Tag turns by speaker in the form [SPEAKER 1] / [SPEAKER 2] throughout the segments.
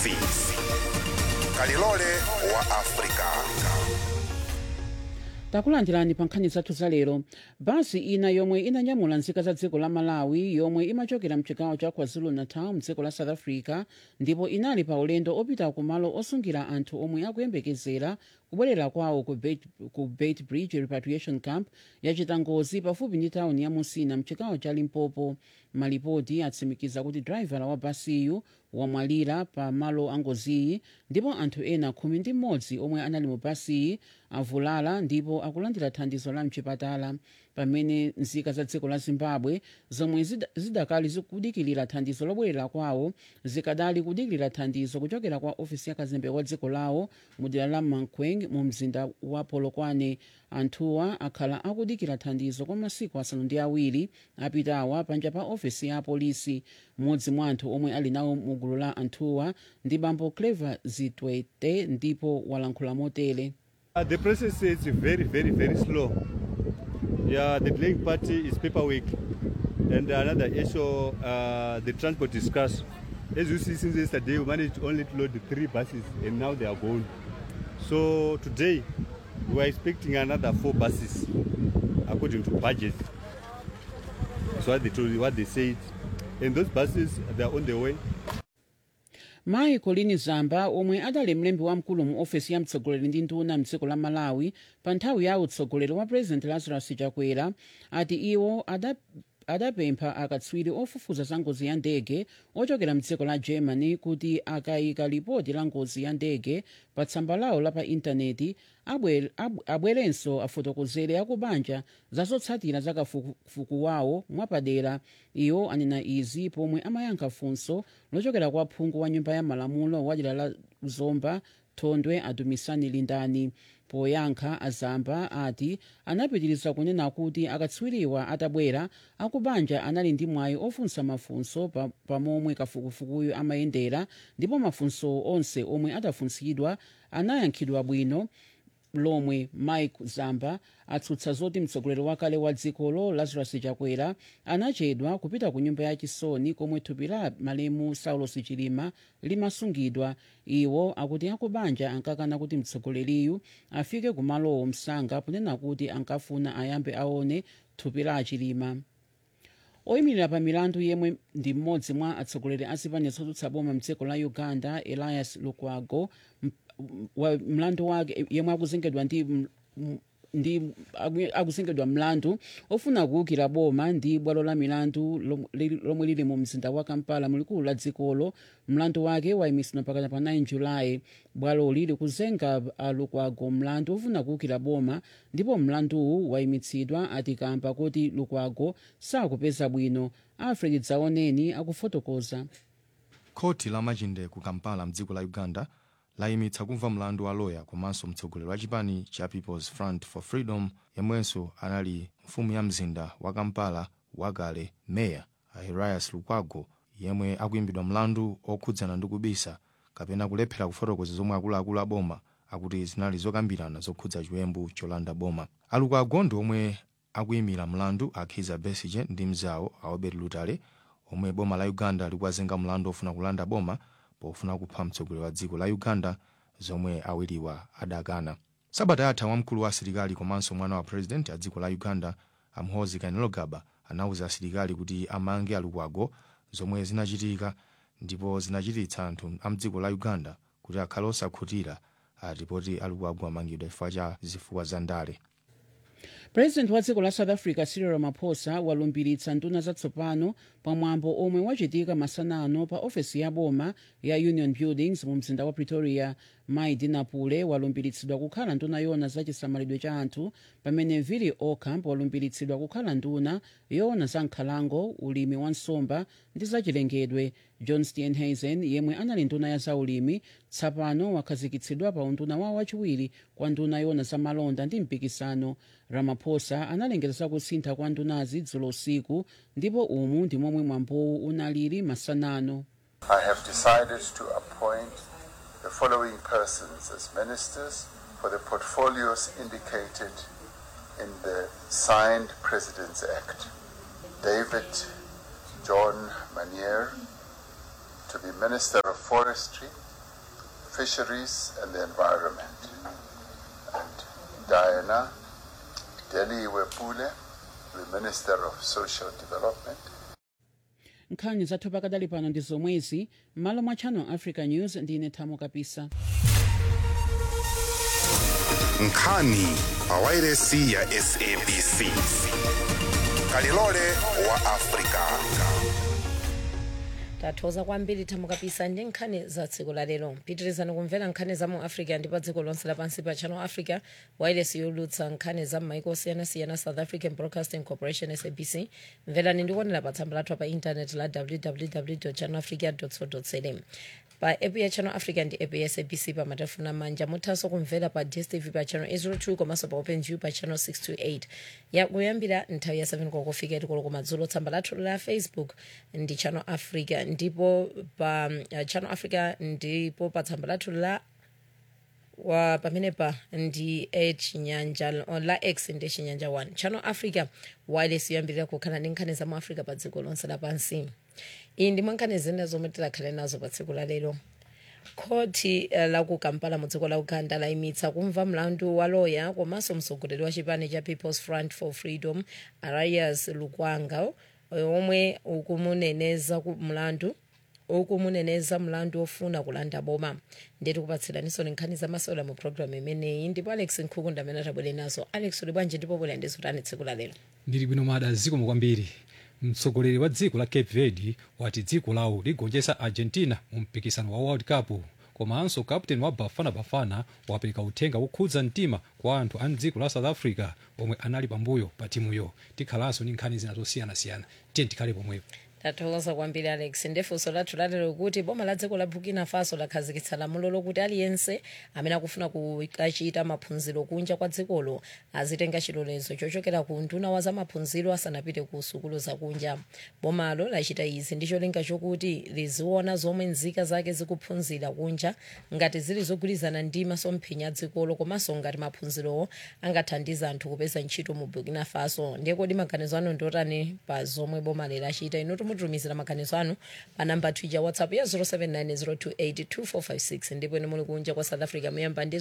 [SPEAKER 1] service kalilole wa afrika
[SPEAKER 2] takulandirani pa nkhani zathu za lero basi ina yomwe inanyamula nzika za dziko la malawi yomwe imachokera mchigawo cha kwazulu-natal mdziko la south africa ndipo inali pa ulendo opita kumalo osungira anthu omwe akuyembekezera kubwerera kwawo ku Beit- ku bait bridge repatriation camp yachita ngozi pafupi ndi tawuni ya musina mchigawo cha limpopo malipoti atsimikiza kuti draivala wa basiyu wamwalira pa malo angoziyi ndipo anthu ena khumi ndi mmodzi omwe anali mu basiyi avulala ndipo akulandira thandizo la mchipatala pamene nzika za dziko la zimbabwe zomwe zida- zidakali zikudikilira thandizo lobwerera kwawo zikadali kudikilira thandizo kuchokera kwa ofisi ya kazembe wa dziko lawo mu dera la mankweng mu mzinda wa polokwane anthuwa akhala akudikira thandizo kwa masiku asanu ndi awiri apitawa panja pa ofisi ya polisi mmodzi mwa anthu omwe ali nawo mu gulu la anthuwa ndi bambo clever zitwete ndipo walankhula motere
[SPEAKER 3] Uh, the process is very, very, very slow. Yeah, the delaying party is paperwork. And another issue, uh, the transport is scarce. As you see, since yesterday, we managed only to load three buses, and now they are gone. So today, we are expecting another four buses, according to budget. That's what they told, what they said. And those buses, they are on the way.
[SPEAKER 2] mayi colini zamba omwe adali mlembi wamkulu mu ofesi ya mtsogoleri ndi nduna mdziko la malawi pa nthawi ya utsogoleri wa president lazarus chakwera ati iwo ada adapempha akatswiri ofufuza za ngozi ya ndege ochokera mdziko la germany kuti akayika lipoti la ngozi ya ndege pa tsamba lawo la pa intaneti abwe- ab- abwerenso afotokozere akubanja za zotsatira za kafukufuku wawo mwapadera iwo anena izi pomwe amayankha funso lochokera kwa phungu wa nyumba ya malamulo wa dera la zomba thondwe adumisani lindani poyankha azamba ati anapitiriza kunena kuti akatswiriwa atabwera akubanja anali ndi mwayi ofunsa mafunso pa- pamomwe kafukufukuyu amayendera ndipo mafunso onse omwe adafunsidwa anayankhidwa bwino lomwe mike zamba atsutsa zoti mtsogoleri wakale wa dzikolo lazarus chakwera anachedwa kupita ku nyumba yachisoni komwe thupi la malemu saulos chilima limasungidwa iwo akuti akubanja ankakana kuti mtsogoleriyu afike kumalowo msanga kunena kuti ankafuna ayambe aone thupi la achilima oyimirira pa milandu yemwe ndi mmodzi mwa atsogoleri a zipani zotsutsa boma mdziko la uganda elias lukwago m- m- wa mlandu wake yemwe akuzengedwa ndi m- m- ndi aku- akuzengedwa mlandu ofuna kuwukira boma ndi bwalo la milandu lom- li- lomwe lili mu mzinda wa kampala mulikulu la dzikolo mlandu wake wayimisidwa pakana pa 9 julayi bwaloli likuzenga lukwago mlandu ofuna kuwukira boma ndipo mlanduwu wayimitsidwa atikamba kuti lukwago sakupeza bwino alfred dzaoneni akufotokoza
[SPEAKER 4] khoti la machinde ku kampala mdziko la uganda layimitsa kumva mlandu wa loya komanso mtsogoleri wa chipani cha peoples front for freedom yemwenso anali mfumu ya mzinda wa kampala wakale meya ahirias lukwago yemwe akuyimbidwa mlandu okhudzana ndi kubisa kapena kulephera kufotokoza zomwe akuluakulu a boma akuti zinali zokambirana zokhudza chiwembu cholanda boma alukwago ndi omwe akuyimira mlandu akhiza besige ndi mzawo aobert lutale omwe boma la uganda likuwazenga mlandu ofuna kulanda boma pofuna kupha mtsogoleri wa dziko la uganda zomwe awiriwa adakana sabata yatha wamkulu wa asilikali komanso mwana wa president a dziko la uganda amhozi kainerugaba anawuza asilikali kuti amange alukwago zomwe zinachitika ndipo zinachititsa anthu a mdziko la uganda kuti akhale osakhutira atipoti alukwago amangidwa chifukwa cha zifukwa za ndale
[SPEAKER 2] president wa dziko la south africa cyril ramaphosa walumbiritsa nduna zatsopano pamwambo omwe wachitika masanano pa ofesi ya boma ya union buildings mu mzinda wa pretoria mai dinapule walumbiritsidwa kukhala nduna yona za chisamalidwe cha anthu pamene vili ocamp walumbiritsidwa kukhala nduna yona za nkhalango ulimi wa nsomba ndi zachilengedwe john steenhuisen yemwe anali nduna ya zaulimi tsapano wakhazikitsidwa pa unduna wawo wachiwiri kwa nduna yona za malonda ndi mpikisano ramaphosa analengeza za kusintha kwa ndunazi dzulo usiku ndipo umu ndi momwe mwambowu unalili masanano
[SPEAKER 5] I have decided to appoint the following persons as ministers for the portfolios indicated in the signed President's Act. David John Manier to be Minister of Forestry, fisheries and the environment. And Diana Deli Wepule, the Minister of Social Development.
[SPEAKER 2] nkhani zathu pakadali pano ndi zomwezi m'malo mwa channel africa news ndine thamo kapisa
[SPEAKER 1] nkhani pawairesi ya sabc kalilole wa afrika
[SPEAKER 6] tathokoza kwambiri thamo kapisa ndi nkhani za tsiku la lero pitirizani kumvera nkhani za mu africa ndi pa dziko lonse lapansi pa channel africa wireless yolutsa nkhani za m'maiko osiyanasiyana south african broadcasting corporation sabc mverani ndikuonera pa tsamba lathu pa intaneti la www channel africa co za pa app ya channel africa ndi app ya sabc pa matelefoni amanja muthanso kumvera pa dstv pa channel 802 komanso pa openview pa channel 628 yakuyambira nthawi ya 7 kokofika tikoloko madzulo tsamba lathu la facebook ndi channel africa ndipo pa uh, channel africa ndipo pa tsamba lathu la wa pamene pa ndi chinyanja la x ndi chinyanja 1 channel africa wireless yoyambirira kukhala ndi nkhani za mu africa pa dziko lonse lapansi iyi ndi mwankhani zina zomwe tilakhale nazo pa tsiku la lero khoti uh, la ku kampala mu dziko la uganda layimitsa kumva mlandu wa loya komanso mtsogoleri wa chipani cha people's front for freedom arias lukwago omwe ukumuneneza ku mlandu ukumuneneza mlandu ofuna kulanda boma ndeti kupatsiraninso nkhani zamasewera mu programu imeneyi ndipo alex nkhukunda amene atabwere nazo alex uli bwanji ndipo bwera ndi zotani tsiku la lero
[SPEAKER 7] ndili bwino mada zikomo kwambiri mtsogoleri wa dziko la cape verde wati dziko lawo ligonjetsa argentina mu mpikisano wa world cup komanso kapteni wa bafana bafana wapereka uthenga wokhudza mtima kwa anthu a mdziko la south africa omwe anali pambuyo pa timuyo tikhalanso ndi nkhani zina zosiyanasiyana tiye tikhale pomwepo
[SPEAKER 6] tathokoza kwambiri alex ndefunso lathu lalero kuti boma la dziko la burkina faso lakhazikitsa lamulo lokuti aliyense amene akufuna kukachita maphunziro kunja kwa dzikolo azitenga chilolezo chochokera ku nduna wa zamaphunziro asanapite ku sukulu zakunja bomalo lachita izi ndi cholinga chokuti liziona zomwe nzika zake zikuphunzira kunja ngati zili zogwirizana ndi masomphenya a dzikolo komanso ngati maphunzirowo angathandiza anthu kupeza ntchito mu burkina faso ndiye kodi maganizo anu ndiotani pa zomwe boma lachita inu mutumizira maganizo anu pa namba twitter whatsapp ya 0790282456 ndipo ine muli kunja kwa south africa muyamba ndi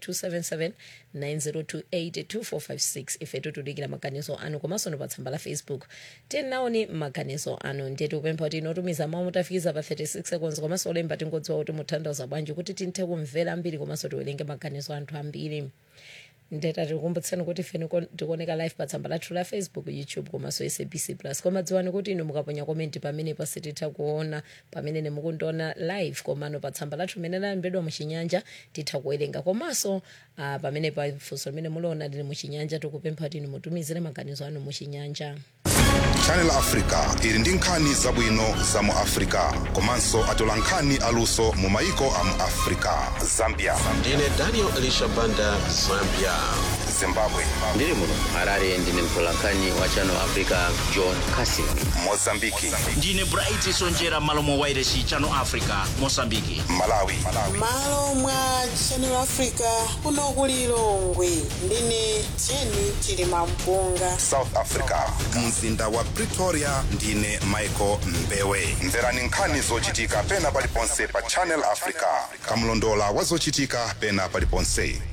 [SPEAKER 6] 0027790282456 ife tutudikira maganizo anu komanso no pa tsamba la facebook tinaoni maganizo anu ndiye tikupempha kuti inotumiza mawu mutafikiza pa 36 seconds komanso olemba tingodziwa kuti mutanthauza bwanji kuti tinthe kumvera ambiri komanso tiwerenge maganizo anthu ambiri ndeta tikukumbutseni kuti ife tikuoneka live pa tsamba lathu la facebook youtube komanso sabc plus koma dziwani kuti inu mukaponya komenti pamene pasititha kuona pamene nemukundiona live komano pa tsamba lathu limene lalembedwa muchinyanja titha kuwerenga komanso uh, pamene pa funso limene muliona lili muchinyanja tikupempha kuti inu mutumizire maganizo anu muchinyanja
[SPEAKER 1] channel africa ili ndi nkhani zabwino za mu africa komanso atola nkhani aluso mu maiko a mu africa zambia
[SPEAKER 8] ndine daniel elisha banda zambia
[SPEAKER 1] zimbabwe
[SPEAKER 9] ndiri muno harare ndine mtolankhani wa channel africa john casin
[SPEAKER 1] mozambiki
[SPEAKER 10] ndine bright sonjera malo mwa wairesi channel africa mosambiki
[SPEAKER 1] malawi
[SPEAKER 11] malo mwa channel africa kuno ku lilongwe ndine jeni chilima mpunga
[SPEAKER 1] south africa mzinda wa pretoria ndine michael mbewe mverani nkhani zochitika pena paliponse pa channel africa kamlondola wa zochitika pena paliponse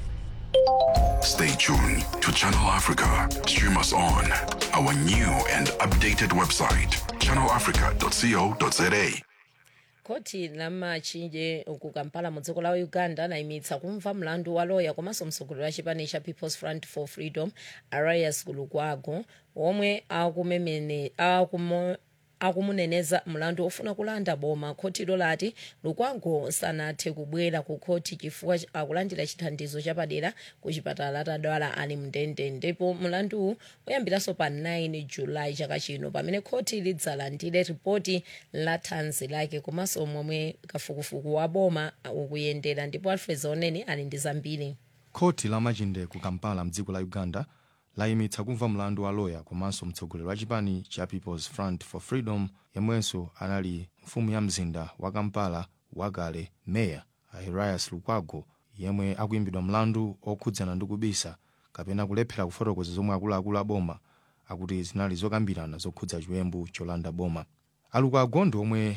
[SPEAKER 12] Stay tuned to Channel Africa. Stream us on our new and updated website, channelafrica.co.za.
[SPEAKER 6] koti la machinje ku kampala mu dziko la uganda layimitsa kumva mlandu wa loya komanso mtsogoleri wa chipani cha people's front for freedom arias lukwago omwe akumemene akumo akumuneneza mlandu ofuna kulanda boma khotilo lati lukwago sanathe kubwera ku khoti chifukwa akulandira chithandizo chapadera ku chipatala atadwala ali mndende ndipo mlanduwu uyambiranso pa 9 julayi chaka chino pamene khoti lidzalandire ripoti la thanzi lake komanso momwe kafukufuku wa boma ukuyendera ndipo alfred zoneni ali ndi zambiri
[SPEAKER 4] khoti la machinde ku kampala mdziko la uganda layimitsa kumva mlandu wa loya komanso mtsogoleri wa chipani cha people's front for freedom yemwenso anali mfumu ya mzinda wa kampala wakale meya arias lukwago yemwe akuyimbidwa mlandu okhudzana ndi kubisa kapena kulephera kufotokoza zomwe akuluakulu a boma akuti zinali zokambirana zokhudza chiwembu cholanda boma alukwago ndi omwe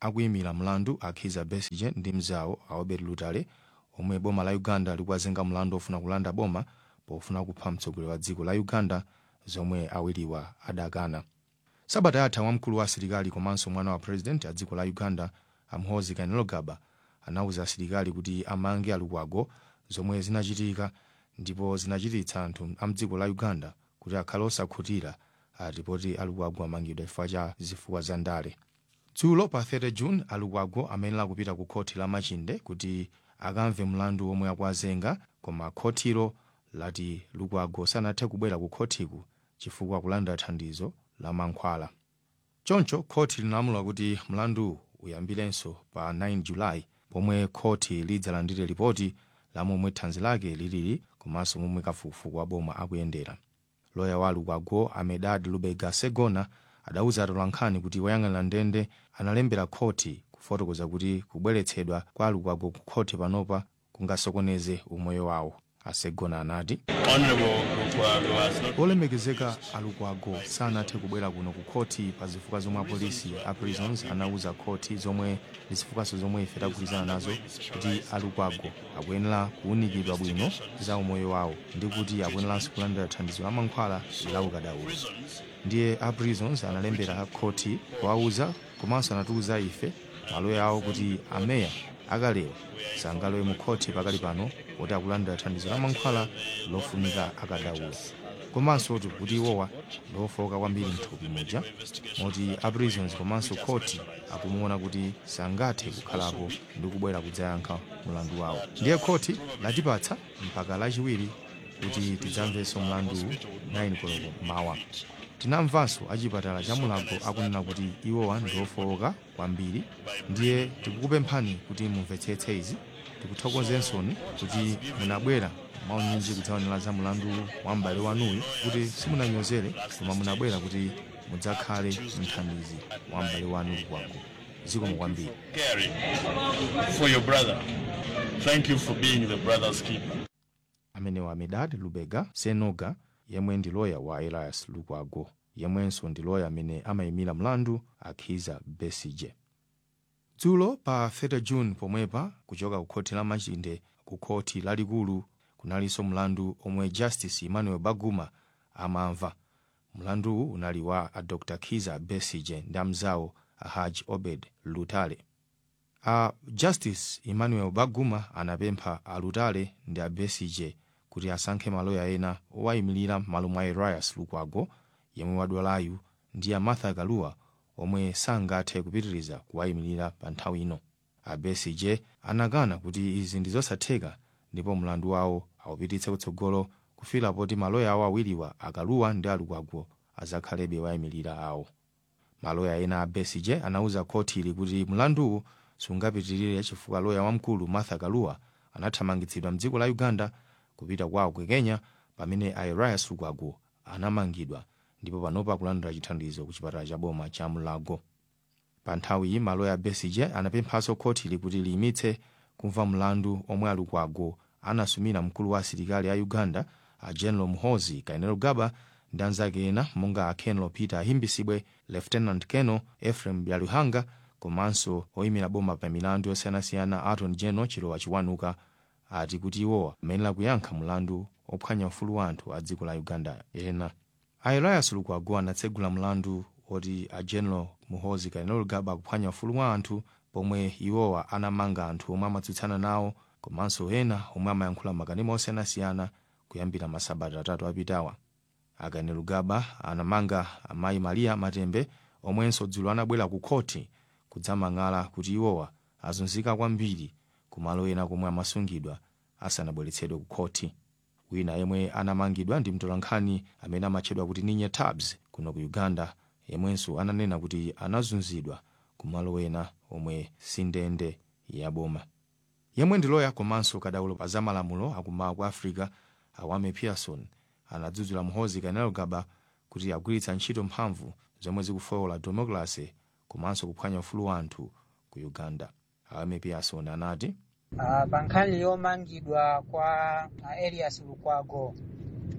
[SPEAKER 4] akuyimira mlandu akhiza besigye ndi mzawo aobert lutale omwe boma la uganda likuwazenga mlandu ofuna kulanda boma pofuna kupha mtsogoleri wa dziko la uganda zomwe awiriwa adakana sabata yatha wamkulu wa asilikali komanso mwana wa president a dziko la uganda amhozi kainerugaba anawuza asilikali kuti amange alukwago zomwe zinachitika ndipo zinachititsa anthu a mdziko la uganda kuti akhale osakhutira atipoti alukwago amangidwa chifukwa cha zifukwa za ndale dzulo pa 30 june alukwago amayenera kupita ku khoti la machinde kuti akamve mlandu omwe akuwazenga koma khotilo lati lukwago sanathe kubwera ku khotiku chifukwa kulanda thandizo la mankhwala choncho khoti linalamula kuti mlandu uyambirenso pa 9 julayi pomwe khoti lidzalandire ripoti la momwe thanzi lake lilili komanso momwe kafukufuku wa boma akuyendera loya wa lukwago amedad lubega segona adauza atolankhani kuti woyang'anira ndende analembera khoti kufotokoza kuti kubweretsedwa kwa lukwago ku khoti panopa kungasokoneze umoyo wawo asegona anati olemekezeka alukwago sanathe kubwera kuno ku khoti pa zifukwa zomwe apolisi a prisons anauza khoti zomwe ndi zifukwaso zomwe ife tagwirizana nazo kuti alukwago akuyenera kuwunikidwa bwino za umoyo wawo ndi kuti akuyeneranso kulandira thandizo la mankhwala la ukadaulo ndiye a prisons analembera khoti kuwauza komanso anatiuza ife maloya awo kuti ameya akalewa sangalowe mu khoti pakali pano poti akulandira thandizo la mankhwala lofunika akadaulo komanso kuti iwowa lofoka kwambiri mthupi muja moti a prisons komanso khoti akumuona kuti sangathe kukhalapo ndi kubwera kudzayankha mlandu wawo ndiye khoti latipatsa mpaka lachiwiri kuti tidzamvenso mlandu 9 koloko mawa tinamvanso achipatala cha mulago akunena kuti iwowa ndi ofowoka kwambiri ndiye tikukupemphani kuti mumvetsetse izi tikuthokozensoni kuti munabwera maunyinji kudzaonera za mlandu wa m'bale wanuyu kuti simunanyozere koma munabwera kuti mudzakhale mthandizi wa m'bale wanu lukwago zikomo kwambiri
[SPEAKER 13] Gary, for your brother. Thank you for being the brother's keeper.
[SPEAKER 4] amenewa amedad lubega senoga yemwe ndi loya wa elias lukwago yemwenso ndi loya amene amayimira mlandu akhiza besige dzulo pa 30 june pomwepa kuchoka ku khoti la machinde ku khoti lalikulu kunalinso mlandu omwe justice emmanuel baguma amamva mlanduwu unali wa a dr khiza besige ndi amzawo a haj obed lutale a justice emmanuel baguma anapempha a lutale ndi a besige kuti asankhe maloya ena owayimirira m'malo mwa elias lukwago yemwe wadwalayu ndi a martha kaluwa omwe sangathe kupitiriza kuwayimirira pa nthawi ino a besige anakana kuti izi ndi zosatheka ndipo mlandu wawo awupititse kutsogolo kufika poti maloya awo awiriwa akaluwa ndi alukwago azakhalebe wayimirira awo maloya ena a besige anauza khoti ili kuti mlanduwu sungapitirire chifukwa loya wamkulu martha kaluwa anathamangitsidwa mdziko la uganda kupita kwawo ku kenya pamene a elias lukwago anamangidwa ndipo panopa akulandira chithandizo ku chipatala cha boma cha mulago pa nthawi iyi maloya a besige anapemphanso khoti ili kuti liyimitse kumva mlandu omwe alukwago anasumira mkulu wa asilikali a uganda a general muhozi kainerugaba ndi anzake ena monga a kenelo peter ahimbisibwe lieutenant keno ephraim byaluhanga komanso oyimira boma pa milandu yosiyanasiyana aton general chilowa chiwanuka ati kuti iwowa amayenera kuyankha mlandu ophwanya ufulu wa anthu a dziko la uganda ena a elias lukwago anatsegula mlandu oti a general muhozi kainerugaba akuphwanya ufulu wa anthu pomwe iwowa anamanga anthu omwe amatsutsana nawo komanso ena omwe amayankhula makanema osiyanasiyana kuyambira masabata atatu apitawa akainerugaba anamanga amayi maria matembe omwenso dzulo anabwera ku khoti kudzamang'ala kuti iwowa azunzika kwambiri kumalo ena komwe amasungidwa asanabweretsedwe ku khoti wina yemwe anamangidwa ndi mtolankhani amene amatchedwa kuti ninye tabs kuno ku uganda yemwenso ananena kuti anazunzidwa kumalo ena omwe sindende yaboma yemwe ndi loya komanso kadaulo pa zamalamulo akumawa ku africa awame pearson anadzudzula muhozi kainerugaba kuti agwiritsa ntchito mphamvu zomwe zikufowola democracy komanso kuphwanya ufulu wa anthu ku uganda awame pearson anati
[SPEAKER 14] Uh, pa nkhani yomangidwa kwa uh, elias lukwago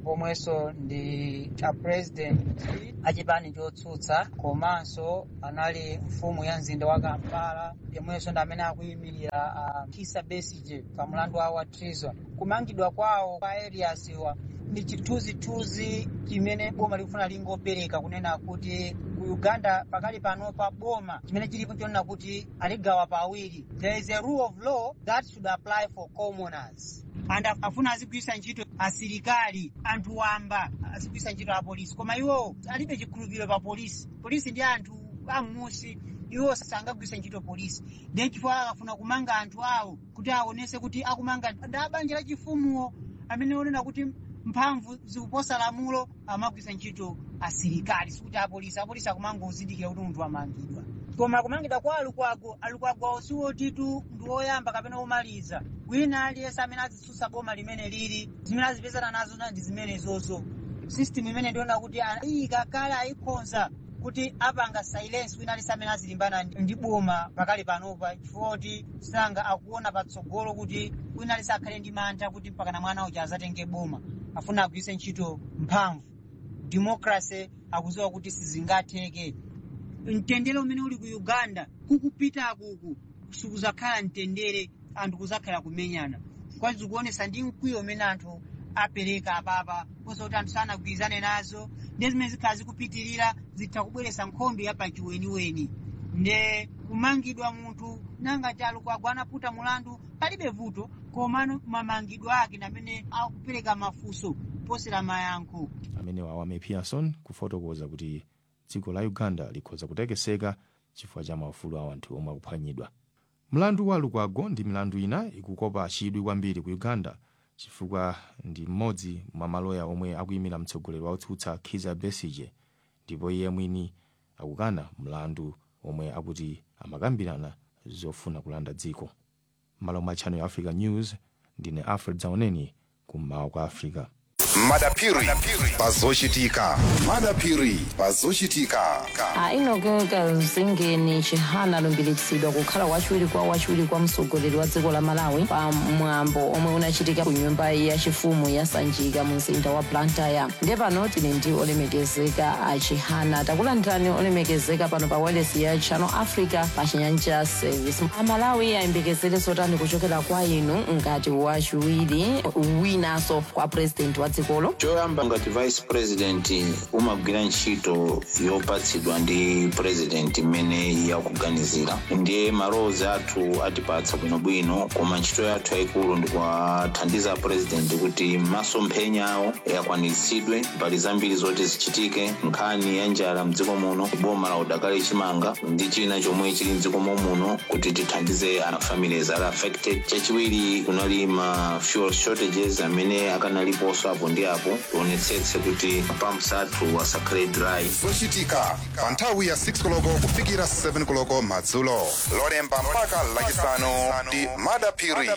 [SPEAKER 14] pomwenso ndi a president achipani chotsutsa komanso anali mfumu ya mzinda wa kampala yomwenso ndi amene akuyimirira uh, kisa besige pa mlandu wawo wa treason kumangidwa kwawo kwa areas wa ndi chithunzithunzi chimene boma likufuna lingopereka kunena kuti ku uganda pakali pano pa boma chimene chilipo chonena kuti aligawa pawiri there is a rule of law that should apply for commoners and afuna azigwisa ntchito asilikali anthu wamba azigwisa ntchito apolisi koma iwo alibe chikhulupiriro pa polisi polisi ndi anthu amusi iwo sangagwisa ntchito polisi then chifukwa akafuna kumanga anthu awo kuti aonese kuti akumanga ndi abanja la chifumuwo amene onena kuti mphamvu zikuposa lamulo amagwisa ntchito asilikali sikuti apolisi apolisi akumanga uzindikira kuti munthu amangidwa koma kumangidwa kwa alukwago alukwago siwotitu ndi woyamba kapena womaliza wina aliyense amene azitsutsa boma limene lili zimene azipezana nazo ndi zimenezozo system imene ndiona kuti iyika kale ayikonza kuti apanga silence wina aliyense amene azilimbana ndi boma pakali panopa chifukwa kuti sanga akuona patsogolo kuti wina aliyense akhale ndi mantha kuti mpakana mwana uja azatenge boma afuna agwiritse ntchito mphamvu democracy akuziwa kuti sizingatheke mtendere umene uli ku uganda kukupita kuku sikuzakhala mtendere anthu kuzakhala kumenyana kwazi zikuonesa ndi mkwiyo umene anthu apereka apapa kosa kuti anthu sanagwirizane nazo ndi zimene zikhala zikupitirira zitha kubweretsa nkhondo yapachiweniweni nde kumangidwa munthu nangati alukwago anaputa mulandu palibe vuto komano mamangidwe ake namene akupereka mafunso posera mayankho
[SPEAKER 4] amene wawame pearson kufotokoza kuti dziko la uganda likhoza kutekeseka chifukwa cha maufulu a anthu omwe akuphwanyidwa mlandu wa lukwago ndi milandu ina ikukopa chidwi kwambiri ku uganda chifukwa ndi mmodzi mwa maloya omwe akuyimira mtsogoleri wotsutsa kizza besigye ndipo iye mwini akukana mlandu omwe akuti amakambirana zofuna kulanda dziko malo mwa channel ya africa news ndine alfred zaoneni kummawa kwa africa
[SPEAKER 1] madapiri pazochitika madapiri pazochitika
[SPEAKER 15] ainogeka zingeni chihana alumbiritsidwa kukhala wachiwiri kwa wachiwiri kwa mtsogoleri wa dziko la malawi pa mwambo omwe unachitika ku nyumba yachifumu ya sanjika mu mzinda wa blantyre ndiye pano tili ndi olemekezeka a chihana takulandirani olemekezeka pano pa wireless ya channel africa pa chinyanja service amalawi ayembekezere zotani kuchokera kwa inu ngati wachiwiri winanso kwa president wa dzikolo
[SPEAKER 16] choyamba ngati vice president umagwira ntchito yopatsidwa ndi president imene yakuganizira ndiye malowozi athu atipatsa bwinobwino koma ntchito yathu yayikulu ndikuwathandiza president kuti masomphenya awo akwaniritsidwe mbali zambiri zoti zichitike nkhani ya njala mdziko muno boma la udakali chimanga ndi china chomwe chili mdziko muno kuti tithandize ana families ali affected chachiwiri kunali ma fuel shortages amene akanaliponso apo ndi apo tionetsetse kuti pumps athu asakhale dry
[SPEAKER 1] zochitika pa nthawi ya 6 koloko kufikira 7 koloko madzulo lolemba mpaka lachisanu ndi madapiri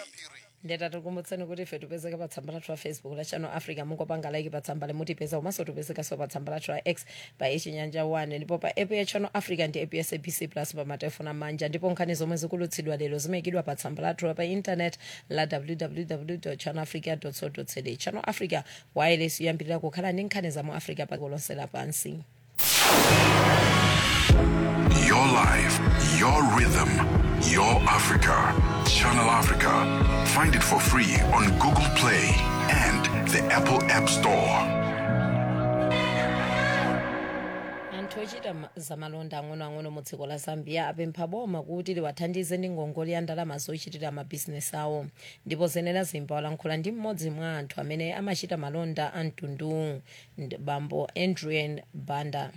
[SPEAKER 6] ndeta tikumbutseni kuti ife tipezeka pa tsamba lathu la facebook la channel africa mungopanga like pa tsamba limutipeza komanso tipezekanso pa tsamba lathu la x pa ichinyanja 1 ndipo pa app ya channel africa ndi app ya sabc plus pa matelefoni amanja ndipo nkhani zomwe zikulutsidwa lero zimayikidwa pa tsamba lathu pa internet la www channel africa co za channel africa wireless yoyambirira kukhala ndi nkhani za mu africa pa dziko lonse lapansi
[SPEAKER 12] Your life, your rhythm, your Africa. Channel Africa. Find it for free on Google Play and the Apple App Store.
[SPEAKER 6] anthu ochita ma- zamalonda ang'onoang'ono mu dziko la zambia apempha boma kuti liwathandize ndi ngongole ya ndalama zochitira mabhizinesi awo ndipo zenera zimba walankhula ndi mmodzi mwa anthu amene amachita malonda a mtundu ndi bambo adrian banda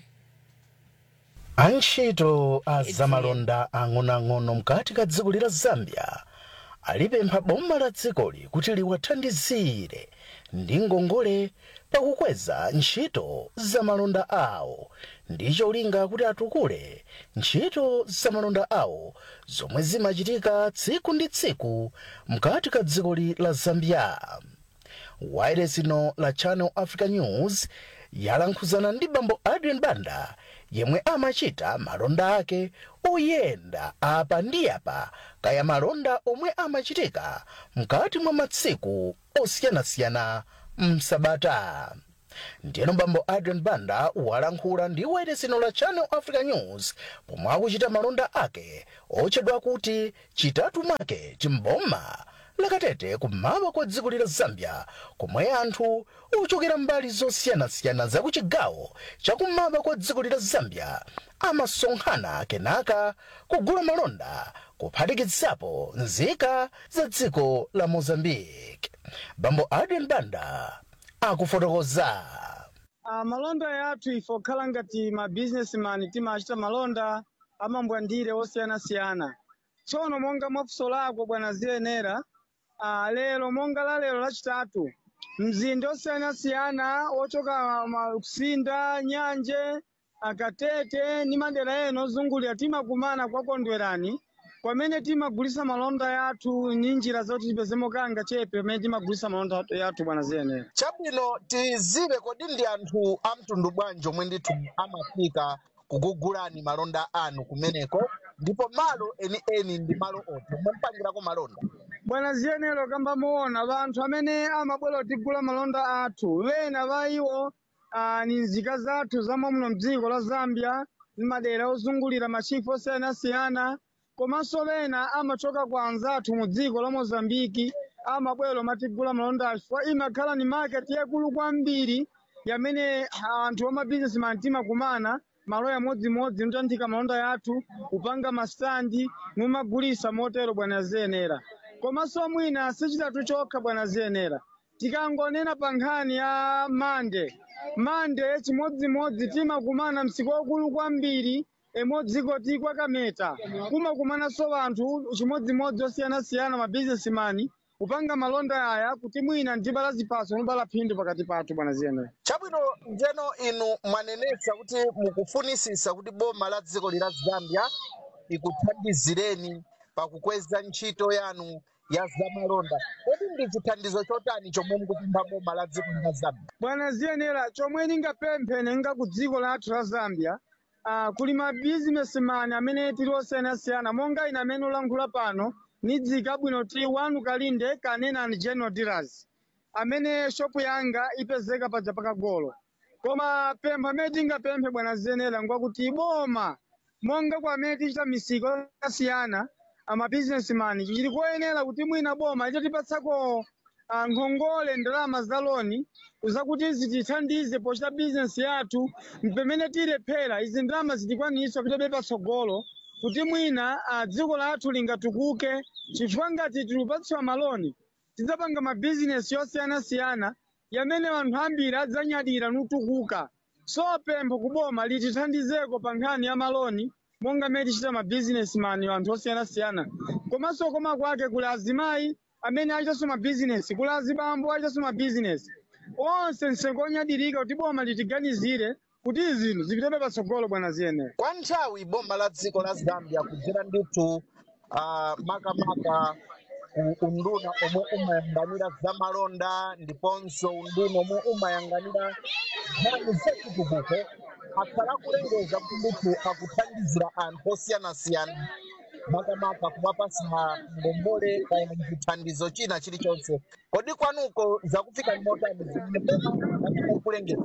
[SPEAKER 17] antchito a zamalonda ang'onoang'ono mkati ka dziko lila zambia alipempha boma la dzikoli kuti liwathandizire ndi ngongole pakukweza ntchito zamalonda awo ndi cholinga kuti atukule ntchito zamalonda awo zomwe zimachitika tsiku ndi tsiku mkati ka dzikoli la zambia wireless ino la channel africa news yalankhuzana ndi bambo adrian banda yemwe amachita malonda ake oyenda apa ndi apa kaya malonda omwe amachitika mkati mwa matsiku osiyanasiyana msabata ndiyeno bambo adrian banda walankhula ndi wayeresino la channel africa news pomwe akuchita malonda ake otchedwa kuti chitatu make chimboma lakatete kummawa kwa dziko la zambia komwe anthu ochokera mbali zosiyanasiyana za kuchigawo chakummawa kwa dziko la zambia amasonkhana kenaka kugula malonda kuphatikizapo nzika za dziko la mozambique bambo adrian banda akufotokoza
[SPEAKER 18] Uh, malonda yathu ife okhala ngati ma businessman timachita malonda amambwandire osiyanasiyana tsono monga mwafuso lako bwana ziyenera uh, lero monga la lero lachitatu mzinda osiyanasiyana ochoka ma- kusinda nyanje akatete ni madera ena ozungulira timakumana kwakondwerani kwamene timagulisa malonda yathu ni njira zoti tipezemo kanga chepe pamene timagulisa malonda yathu bwana ziyenera
[SPEAKER 17] chabwino tizive kodi ndi anthu a mtundu bwanji omwe ndithu amafika kugugulani malonda anu kumeneko ndipo malo enieni ndi malo oti omwe mpangirako malonda
[SPEAKER 18] bwana ziyenero kamba muona vanthu amene amabwera kutigula malonda athu vena va iwo ah, ni nzika zathu zamwe muno mdziko la zambia ni madera ozungulira machifu osiyanasiyana komanso vena amachoka kwa anzathu mu dziko la mozambiki amabwera matigula malonda athu chifukwa imakhala ni market yakulu kwambiri yamene anthu amabizinesimani timakumana malo yamodzimodzi mutanthika malonda yathu kupanga masitandi mumagulisa motero bwana ziyenera komanso mwina sichitatu chokha bwana ziyenera tikangonena pa nkhani ya mande mande chimodzimodzi timakumana msiku wakulu kwambiri emodziko ti kwakameta kumakumananso vanthu chimodzimodzi osiyanasiyana mabizinesimani kupanga malonda aya kuti mwina ndibala ziphaso nobala phindu pakati pathu bwana ziyenera
[SPEAKER 17] chabwino njeno inu mwanenetsa kuti mukufunisisa kuti boma la dziko lila zambia ikuthandizireni pakukweza ntchito yanu ya zamalonda kodi ndi chithandizo chotani chomwe mukupempha boma la dziko lila zambia
[SPEAKER 18] bwana ziyenera chomwe ndingapemphe nenga ku dziko lathu la zambia uh, kuli mabizinesimani amene tili osiyanasiyana monga ine amene ulankhula pano nidzika bwino ti wanu kalinde kanena and general dealers amene shopu yanga ipezeka paja pakagolo koma pempho amene tingapemphe bwana ziyenera ngwakuti boma monga kwa amene tichita misiko yakasiyana amabizinesimani chili koyenera kuti mwina boma lichatipatsako ah, nkhongole ndalama za loni zakuti zitithandize pochita bizinesi yathu pamene tilephera izi ndalama zitikwanisa kutabe patsogolo kuti mwina ah, dziko lathu lingatukuke chifukwa ngati tilupatsiwa maloni tidzapanga mabizinesi yosiyanasiyana yamene anthu ambiri adzanyadira nutukuka so pempho kuboma litithandizeko pa nkhani ya maloni monga mmene tichita mabizinesimani anthu osiyanasiyana komanso koma kwake kuli azimayi amene achitanso mabizinesi kuli azibambo achitanso mabizinesi onse msengo onyadirika kuti boma litiganizire kuti izi zinthu zipitebe patsogolo bwana ziyenera
[SPEAKER 17] kwa nthawi boma la dziko la zambia kudzera ndithu uh, makamaka ku unduna omwe umayang'anira zamalonda ndiponso unduna omwe umayang'anira nkhani zachitukuko akhala kulengeza kuti ndithu akuthandizira anthu osiyanasiyana makamaka kuwapasa ngongole kaya chithandizo china chilichonse kodi kwanuko zakufika ni motani zimene boma kulengeza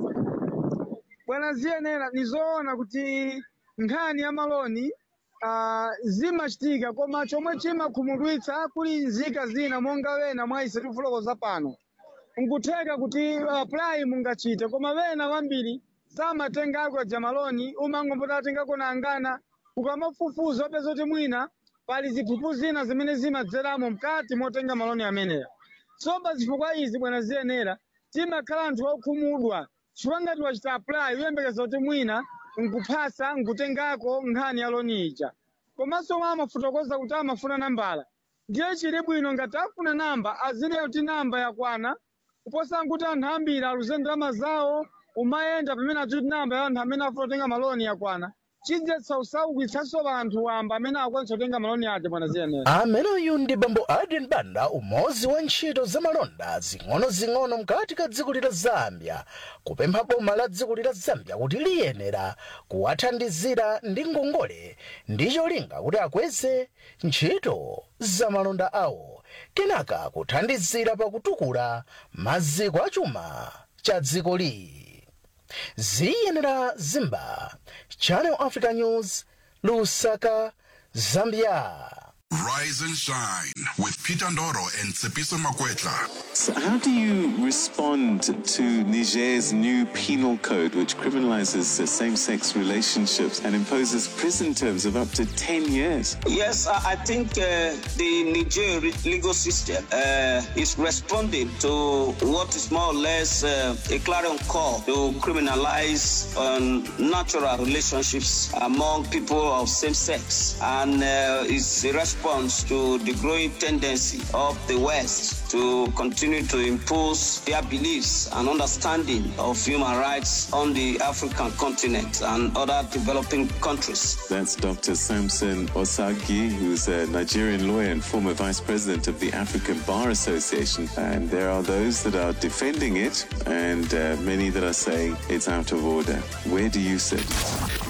[SPEAKER 18] bwana ziyenera nizoona kuti nkhani ya maloni uh, zimachitika koma chomwe chimakhumudwitsa kuli nzika zina monga wena mwaise tifotokoza pano nkutheka kuti uh, apply mungachite koma wena wambiri samatengako ja maloni umangombota atengako nangana ukamafufuza wapeza kuti mwina pali ziphuphu zina zimene zimadzeramo mkati motenga maloni ameneya so pa zifukwa izi bwana ziyenera timakhala anthu okhumudwa chifukwa ngati wachita apply uyembekeza kuti mwina nkuphasa nkutengako nkhani ya loni ija komanso mwa amafotokoza kuti amafuna nambala ndiye chili bwino ngati afuna namba azineyo kuti namba yakwana kuposa nkuti anthu ambiri aluze ndalama zawo umayenda pamene achuti namba ya anthu amene afuna kutenga maloni yakwana chidzetsa usaukitsanso anthu wamba amene akwanisa kutenga maloni aja bwana ziyenera
[SPEAKER 17] ameneyu ndi bambo adrian banda umodzi wa ntchito zamalonda zing'ono-zing'ono mkati ka dziko lila zambia kupempha boma la dziko lila zambia kuti liyenera kuwathandizira ndi ngongole ndi cholinga kuti akweze ntchito zamalonda awo kenaka kuthandizira pakutukula maziko achuma cha dzikoli ziyenera zimba channel africa news lusaka zambia
[SPEAKER 12] Rise and shine with Peter Ndoro and Tsepiso Makwetla.
[SPEAKER 19] So how do you respond to Niger's new penal code, which criminalizes uh, same sex relationships and imposes prison terms of up to 10 years?
[SPEAKER 20] Yes, I I think uh, the Niger re- legal system uh, is responding to what is more or less uh, a clarion call to criminalize um, natural relationships among people of same sex, and uh, it's a response to the growing tendency of the West to continue to impose their beliefs and understanding of human rights on the African continent and other developing countries.
[SPEAKER 19] That's Dr. Samson Osagi, who's a Nigerian lawyer and former vice president of the African Bar Association. And there are those that are defending it, and uh, many that are saying it's out of order. Where do you sit?